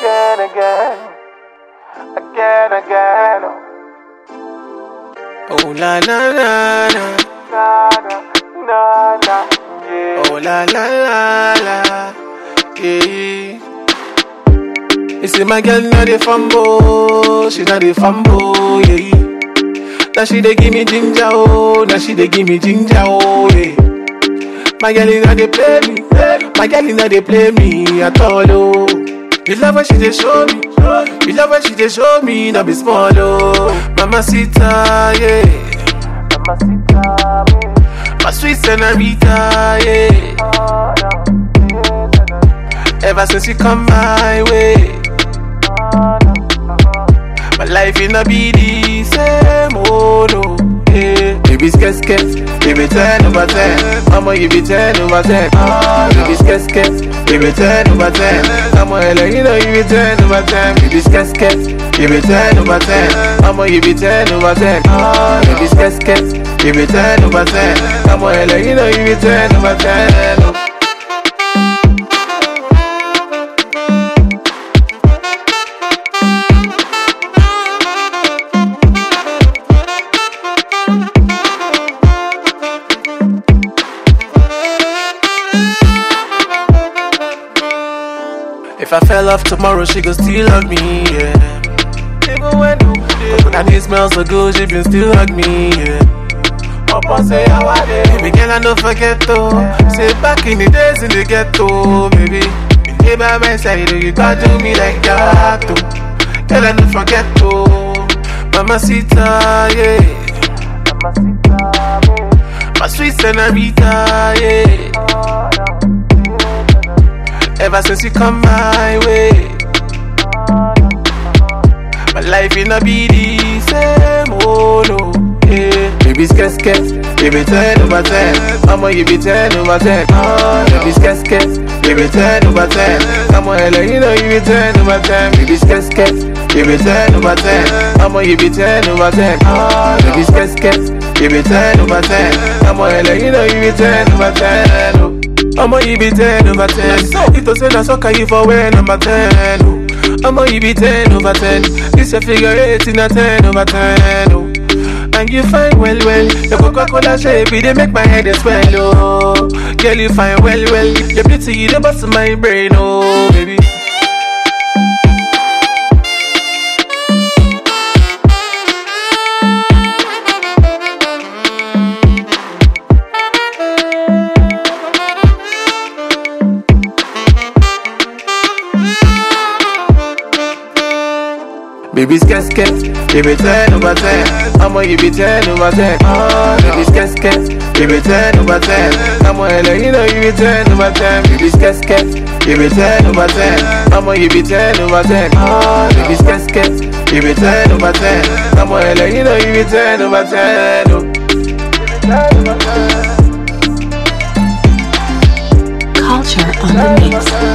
again, again, again, again. Oh la la la la. Na na na na, yeah. Oh la la la la. Yeah. You see my girl not the fumble, she not the fumble, yeah. Now she dey give me ginger, oh, now she dey give me ginger, oh, yeah. My girl inna dey play me, my girl inna dey play me at all, oh. You love when she dey show me, you love when she dey show me, not be small, oh. Mama Sita, yeah, Mamacita, me, my sweet senorita, yeah. oh, no, yes, no, Ever since you come my way, oh, no, oh, my life inna be the same, oh no. Yeah. Baby sket sket, baby ten over ten. Mama you be ten over ten. Oh, baby sket sket, baby ten over ten. Mama hello you know you be ten over ten. Baby sket sket, baby ten over ten. Mama you be ten over ten. Oh, baby sket sket, baby ten over ten. Mama hello you know you be ten over ten. Oh. If I fell off tomorrow, she gon' still hug me, yeah. Even when you When I need smells so good, she can still hug me, yeah. Papa say how I did. Baby girl, I don't forget though. Say back in the days in the ghetto, baby. You lay by my side, oh, you gon' do me like that, though. Girl, I don't forget though. Mama Sita, yeah. Mamacita, me, My sweet senorita, yeah. oh, no, yes, no, Ever since you come my way. oh, no, oh, My life inna be the same, oh no. Yeah. Baby sket sket, baby ten over ten. Mama you be ten over ten. Oh, baby sket sket, baby ten over ten. Mama hello you know you be ten over ten. Baby sket sket, baby ten over ten. Mama you be ten over ten. Oh, baby sket sket, baby ten over ten. Mama hello you know you be ten over ten. Oh. Mama you be ten over ten. If to say na soccer you for wear number ten. Oh. Mama you be ten over ten. This your figure eight in a ten over ten. Oh. And you fine well well. Your Coca-Cola shape it dey make my head dey swell. Oh, girl you fine well well. Your beauty you dey bust my brain. Oh, baby. Baby sket sket, baby ten over ten. Mama you be ten over ten. Oh, baby sket sket, baby ten over ten. Mama hello you know you be ten over ten. Baby sket sket, baby ten over ten. Mama you be ten over ten. Oh, baby sket sket, baby ten over ten. Mama hello you know you be ten over ten. Oh. ten over ten. Culture on the mix.